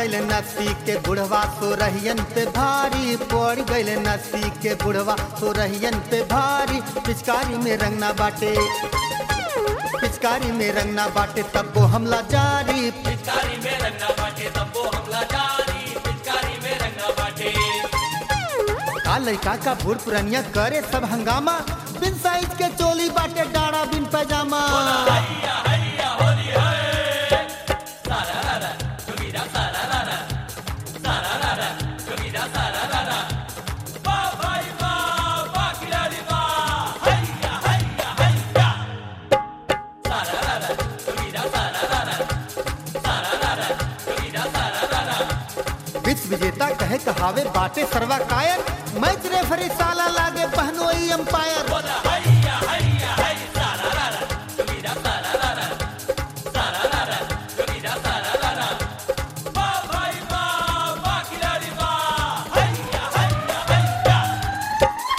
गैल नसी के बुढ़वा सो रहियन पे भारी पड़ गैल नसी के बुढ़वा सो रहियन पे भारी पिचकारी में रंगना बाटे पिचकारी में रंगना बाटे तब वो हमला जारी पिचकारी में रंगा बाटे तब्बो हमला जारी पिचकारी में रंगा बाटे का लड़का का बूढ़ पुरनिया करे सब हंगामा बिन साइज के चोली बाटे डाड़ा बिन पैजामा हैया हैया होली है सारा रारा कबीरा सारा रारा सारा रारा कबीरा सारा रारा वाह भाई वाह वाह खिलाड़ी वाह हैया हैया हैया सारा रारा कबीरा सारा रारा सारा रारा कबीरा सारा रारा विश्व विजेता कहे कहावे बाटे सर्वा कायर मैच रेफरी साला लागे बहनोई अंपायर बोला हैया हैया है सारा रारा कबीरा सारा रारा सारा रारा कबीरा सारा रारा वाह भाई वाह वाह खिलाड़ी वाह हैया हैया हैया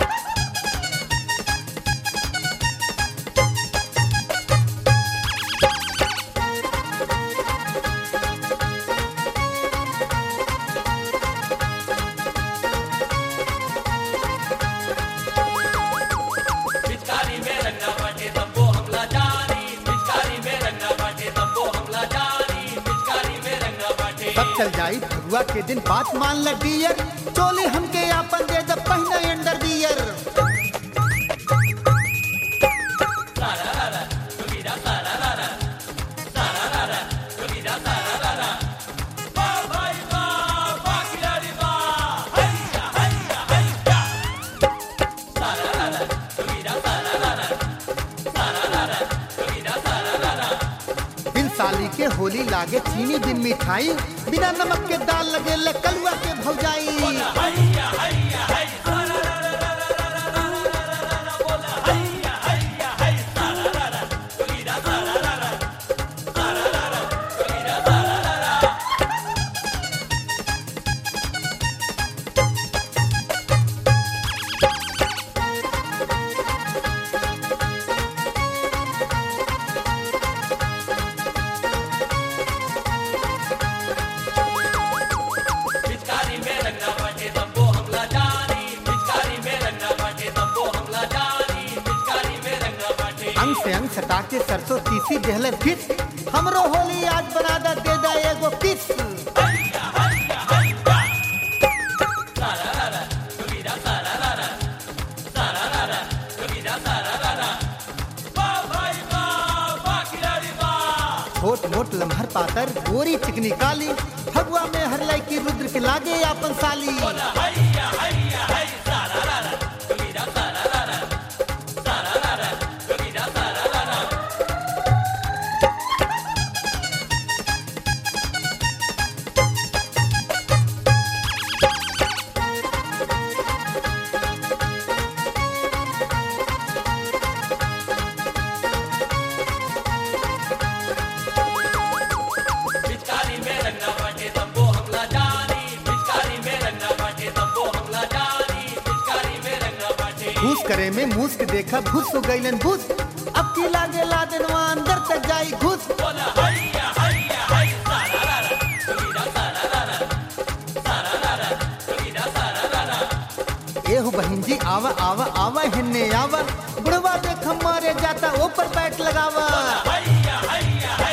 पिचकारी में रंगा बाटे तब्बो हमला जारी पिचकारी में रंगा बाटे तब्बो हमला जारी पिचकारी में रंगा बाटे तब चल जाई फगुआ के दिन बात मान ल डियर चोली हमके आपन दे जब पहना अंडर बियर सारा रारा कबीरा सारा रारा सारा रारा कबीरा सारा रारा वाह भाई वाह वाह खिलाड़ी वाह हैया हैया हैया सारा रारा कबीरा सारा रारा सारा रारा कबीरा सारा रारा बिन साली के होली लागे चीनी बिन मिठाई बिना नमक के दाल लगे ले कलुआ के भौजाई बोला हैया हैया है सारा रारा रारा रारा रारा रारा रारा बोला हैया हैया है सारा रारा कबीरा सारा रारा सारा रारा कबीरा सारा रारा पिचकारी में रंगा बाटे तब्बो हमला जारी पिचकारी में रंगा बाटे तब्बो हमला जारी पिचकारी में रंगा बाटे अंग से अंग सटा के सरसों तीसी देहले फिस हमरो होली आज बना दा दे दा एगो किस हैया हैया हैया सारा रारा कबीरा सारा रारा सारा रारा कबीरा सारा रारा वाह भाई वाह वाह खिलाड़ी वाह छोट मोट लम्हर पातर गोरी चिकनी काली फगुआ में हर लड़की रुद्र के लागे आपन साली बोला हैया हैया है सारा रारा कबीरा सारा रारा सारा रारा कबीरा सारा रारा पिचकारी में रंगा बाटे तब्बो हमला जारी पिचकारी में रंगा बाटे तब्बो हमला जारी पिचकारी में रंगा बाटे घूस करे में मूस के देखा घुस हो गईलन घुस अब की लागे लादनवा अंदर तक जाई घुस बोला हैया हैया है सारा रारा कबीरा सारा रारा सारा रारा कबीरा सारा रारा एहु बहन जी आवा आवा आवा हिन्ने आवा बुढ़वा देख मारे जाता ऊपर बैठ लगावा हैया हैया है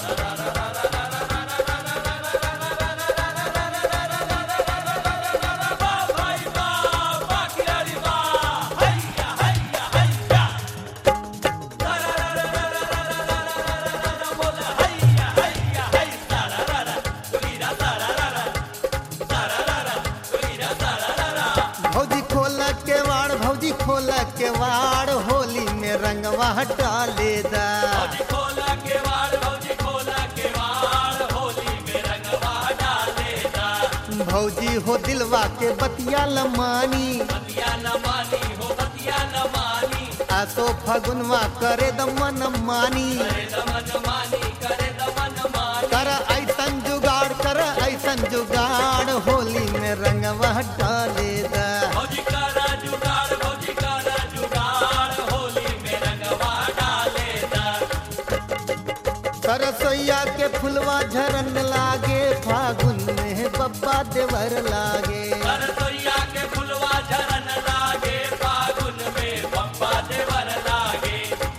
वाह भाई वाह वाह खिलाड़ी वाह हैया हैया हैया सारा रारा रारा रारा रारा रारा रारा बोला हैया हैया है सारा रारा कबीरा सारा रारा सारा रारा कबीरा सारा रारा भौजी खोल के वाड़ भौजी खोल के वाड़ होली में रंगवा हटा ले दा भौजी खोला केवाड़ भौजी खोला केवाड़ होली में रंगवा डालेगा भौजी हो दिलवा के बतिया लमानी बतिया न मानी हो बतिया न मानी आसो फगुनवा करे दमन मानी करे दमन मानी करे दमन मानी कर ऐसन जुगाड़ कर ऐसन जुगाड़ होली में रंगवा हटा ले दा भौजी करा जुगाड़ भौजी करा जुगाड़ होली में रंगवा डालेगा सरसोईया के फुलवा झरन लागे फागुन में देवर लागे सरसोईया के फुलवा झरन लागे फागुन में पप्पा देवर लागे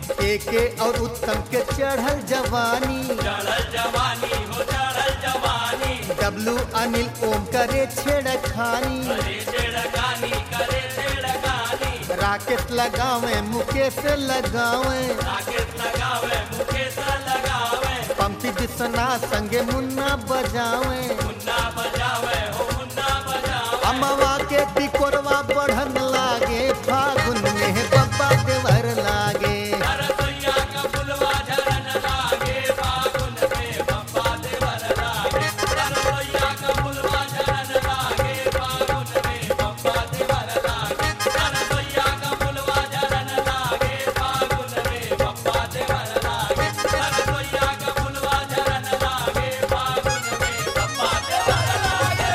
एके और उत्तम के चढ़ल जवानी चढ़ल जवानी हो चढ़ल जवानी डब्लू अनिल ओम करे छेड़खानी करे छेड़खानी करे छेड़खानी राकेश लगावे मुकेश लगावे राकेश लगावे मुकेश लगावे पंपी विश्वनाथ संगे मुन्ना बजावे मुन्ना बजावे हो मुन्ना बजावे अमवा के तिकोरवा बढ़न लागे फागुन में बब्बा देवर लागे सरसोईया का फुलवा झरन लागे फागुन में पप्पा देवर लागे सरसोईया का फुलवा झरन लागे फागुन में पप्पा देवर लागे सरसोईया का फुलवा झरन लागे फागुन में पप्पा देवर लागे सरसोईया का फुलवा झरन लागे फागुन में पप्पा देवर लागे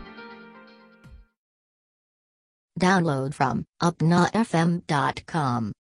Download from upnafm.com.